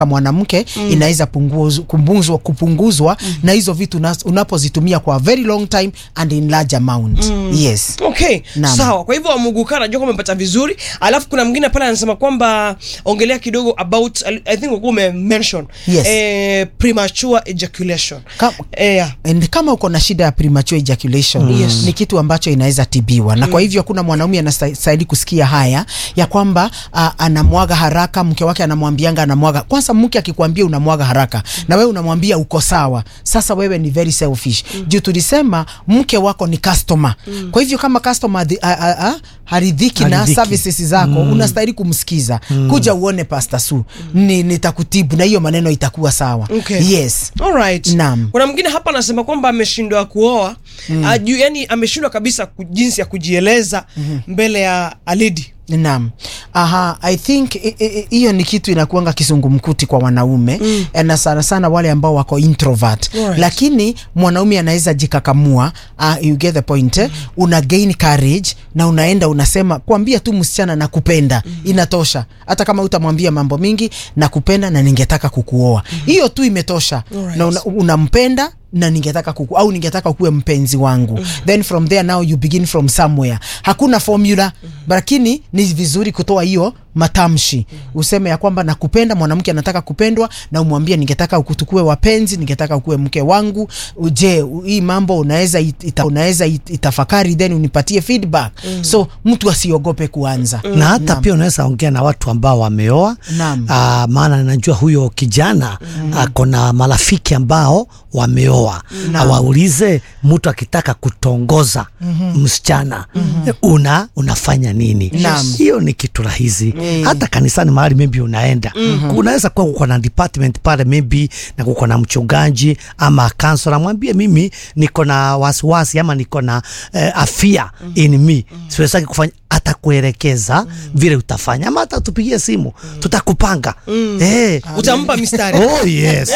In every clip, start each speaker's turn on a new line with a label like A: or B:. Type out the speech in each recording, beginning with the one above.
A: mwanamke mm. inaweza punguzwa, kupunguzwa, kupunguzwa mm. na hizo vitu unas- unapozitumia kwa a very long time and in large amount mm. yes
B: Okay,
A: Naam.
B: sawa. Kwa hivyo Muguka najua kwamba umepata vizuri. Alafu kuna mwingine pale anasema kwamba ongelea kidogo about I think ulikuwa ume mention
A: Yes.
B: eh, premature ejaculation.
A: Ka-
B: Eh, yeah.
A: And kama uko na shida ya premature ejaculation
B: Yes.
A: ni kitu ambacho inaweza tibiwa na kwa hivyo hakuna mwanaume anastahili kusikia haya ya kwamba uh, anamwaga haraka, mke wake anamwambianga anamwaga. Kwanza mke akikwambia unamwaga haraka na wewe unamwambia uko sawa, sasa wewe ni very selfish juu tulisema mke wako ni customer. Kwa hivyo kama customer adhi- a- a- a- haridhiki na
C: Haridhiki.
A: services zako unastahili kumsikiza, kuja uone Pastor Su, ni nitakutibu na hiyo maneno itakuwa sawa.
B: Okay.
A: Yes.
B: Alright.
A: Naam.
B: Kuna mwingine hapa anasema kwamba ameshindwa kuoa mm. Aju, yani ameshindwa kabisa ku, jinsi ya kujieleza mbele ya alidi.
A: Naam. Aha, I think i- i- i- hiyo ni kitu inakuanga kisungumkuti kwa wanaume mm. na sana sana wale ambao wako introvert
B: Alright.
A: lakini mwanaume anaweza jikakamua uh, you get the point eh? una gain courage na unaenda unasema kuambia tu msichana na kupenda inatosha hata kama utamwambia mambo mingi na kupenda na ningetaka kukuoa hiyo tu imetosha
B: Alright.
A: na una, unampenda na ningetaka kuku, au ningetaka ukuwe mpenzi wangu then from there now you begin from somewhere hakuna formula lakini ni vizuri kutoa hiyo matamshi useme ya kwamba nakupenda mwanamke anataka kupendwa na umwambie ningetaka ukutukue wapenzi ningetaka ukuwe mke wangu je u- hii mambo unaweza it- ita, unaweza it- itafakari then unipatie feedback so mtu asiogope kuanza
C: na hata
A: Naam.
C: pia unaweza ongea na watu ambao wameoa
A: Naam.
C: Aa, maana najua huyo kijana ako na marafiki ambao wameoa awaulize mtu akitaka kutongoza msichana una unafanya nini
A: Naam.
C: hiyo ni kitu rahisi
A: Mm.
C: hata kanisani mahali maybe unaenda unaweza kuwa kuko na department pale maybe na kuko na mchungaji ama kansela mwambie mimi niko na wasiwasi ama niko na eh, afia in me siwezaki kufanya atakuelekeza vile utafanya ama hata tupigie simu tutakupanga eh.
B: Utampa mistari.
C: oh yes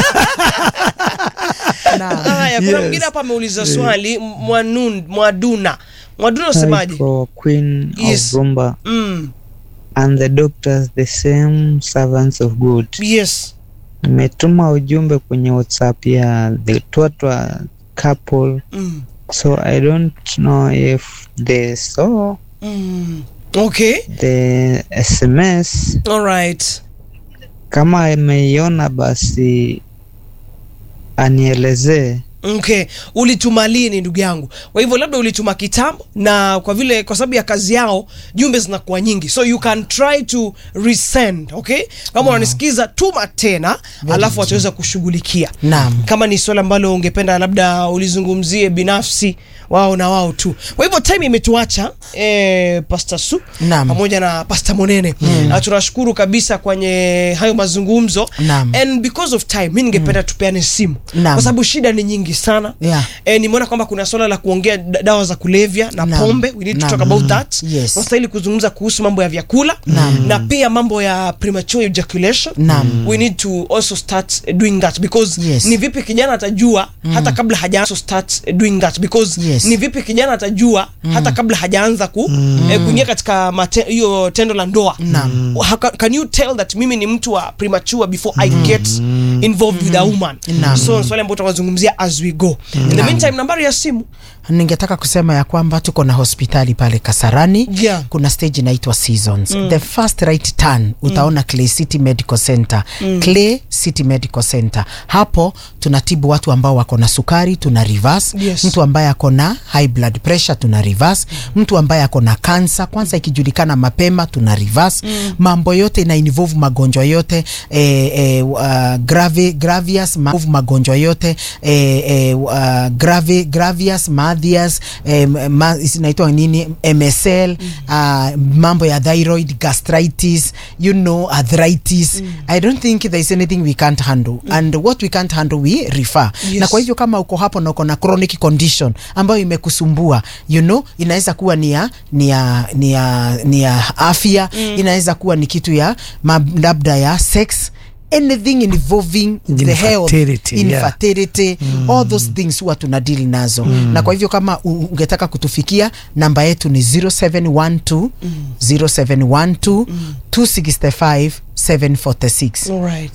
A: Naam.
B: Haya, kuna
C: Yes.
B: mwingine hapa ameuliza swali Mwanun, Mwaduna. Mwaduna unasemaje?
D: for Queen
B: Yes.
D: of Rumba
B: Mm.
D: and the doctors the same servants of God.
B: Yes.
D: Nimetuma ujumbe kwenye WhatsApp ya the Twatwa couple
B: Mm.
D: so I don't know if they saw
B: Mm. Okay.
D: the SMS.
B: All right.
D: Kama ameiona basi anielezee.
B: Okay, ulituma lini ndugu yangu? Kwa hivyo labda ulituma kitambo, na kwa vile kwa sababu ya kazi yao jumbe zinakuwa nyingi, so you can try to resend. Okay, kama unanisikiza tuma tena, alafu wataweza kushughulikia.
A: Naam.
B: Kama ni swala ambalo ungependa labda ulizungumzie binafsi wao na wao tu. Kwa hivyo time imetuacha eh, Pastor Su
A: Naam.
B: pamoja na Pastor Monene na tunashukuru kabisa kwenye hayo mazungumzo
A: Naam.
B: and because of time mi ningependa tupeane simu
A: Naam.
B: kwa sababu shida ni nyingi sana
A: Yeah.
B: e, nimeona kwamba kuna swala la kuongea da- dawa za kulevya na
A: Naam.
B: pombe we need to
A: Naam.
B: talk about that
A: Yes.
B: tunastahili kuzungumza kuhusu mambo ya vyakula na pia mambo ya premature ejaculation
A: Naam.
B: we need to also start doing that because
A: Yes.
B: ni vipi kijana atajua hata kabla haja also start doing that because
A: Yes.
B: ni vipi kijana atajua hata kabla hajaanza ku eh, kuingia katika mate- hiyo tendo la ndoa
A: Naam.
B: How ca- can you tell that mimi ni mtu wa premature before I get involved with a woman
A: Naam.
B: so swali ambao tutawazungumzia as we go in the meantime nambari ya simu
A: ningetaka kusema ya kwamba tuko na hospitali pale Kasarani
B: Yeah.
A: kuna stage inaitwa Seasons the first right turn utaona Clay City Medical Center Clay City Medical Center hapo tunatibu watu ambao wako na sukari tuna reverse
B: Yes.
A: mtu ambaye ako na high blood pressure tuna reverse mtu ambaye ako na kansa kwanza ikijulikana mapema tuna reverse mambo yote ina involve magonjwa yote eh, eh, uh, gravi, gravious ma magonjwa yote eh, eh, uh, gravi, gravious mathias eh, ma, inaitwa nini MSL uh, mambo ya thyroid gastritis you know arthritis I don't think there is anything we can't handle and what we can't handle we refer
B: Yes.
A: na kwa hivyo kama uko hapo na uko na chronic condition ambayo imekusumbua you know inaweza kuwa ni ya ni ya ni ya ni ya afya inaweza kuwa ni kitu ya ma- labda ya sex anything involving the health
C: Infertility, yeah.
A: infertility all those things huwa tuna deal nazo na kwa hivyo kama u- ungetaka kutufikia namba yetu ni 0712 0712 265 746
B: Alright.